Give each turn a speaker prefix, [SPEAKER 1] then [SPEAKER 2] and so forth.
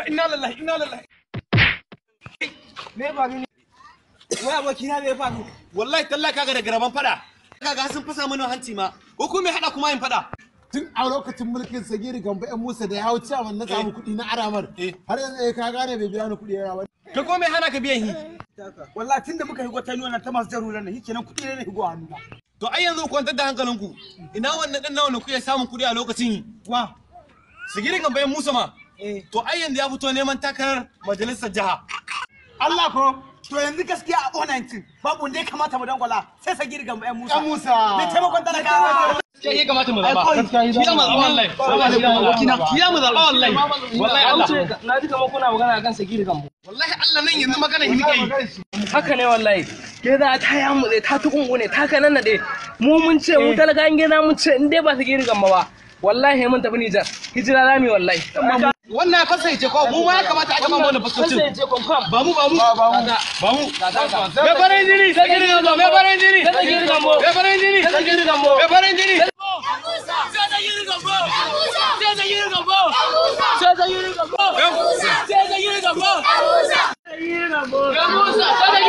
[SPEAKER 1] inna lillahi inna lillahi
[SPEAKER 2] me ba gani wai aboki na me faru
[SPEAKER 1] wallahi talla kaga da garaban fada kaga sun fasa mana hanci ma ko kuma me hada kuma yin fada
[SPEAKER 3] tun a lokacin mulkin sagiri gamba yan musa da ya hau cewa na samu kuɗi na aramar har yanzu eh ka gane bai biya ni kuɗi ya ba
[SPEAKER 1] ka ko me hana ka biyan hi
[SPEAKER 2] wallahi tunda muka higo ta nuna ta masu jaruran nan shikenan kuɗi ne na higo hannu na
[SPEAKER 1] to ai yanzu ku kwantar da hankalinku ina wannan dan nawa ne kuke samun kuɗi a lokacin
[SPEAKER 2] wa
[SPEAKER 1] sigirin gamba yan musa ma
[SPEAKER 2] eh
[SPEAKER 1] to ai yanzu ya fito neman takarar majalisar jiha
[SPEAKER 2] Allah ko to yanzu gaskiya a O19 babu wanda ya kamata mu dangwala sai sa girgan ƴan Musa.
[SPEAKER 3] Yan Musa.
[SPEAKER 2] Mai taimakon talakawa.
[SPEAKER 1] sai ya kamata mu zaba kiya mu zaba wallahi kiya mu zaba wallahi wallahi Allah
[SPEAKER 4] na ji kamar kuna magana akan sagiri gambo
[SPEAKER 1] wallahi Allah nan yanzu magana hi muke yi
[SPEAKER 4] haka ne wallahi ke za ta ya mu ta tukungu ne ta kanan nade mu mun ce mu talaka an gina mun ce in dai ba sagiri gambo ba wallahi mun tafi Nijar hijira za mu yi wallahi
[SPEAKER 1] wannan ya fasa ce ko mu ma ya kamata a gama mana fasocin ba mu ba mu ba mu ba mu me farin jini sagiri gambo me farin jini
[SPEAKER 4] sagiri gambo
[SPEAKER 1] me farin jini
[SPEAKER 4] sagiri gambo
[SPEAKER 1] me farin jini
[SPEAKER 4] sai sagiri gambo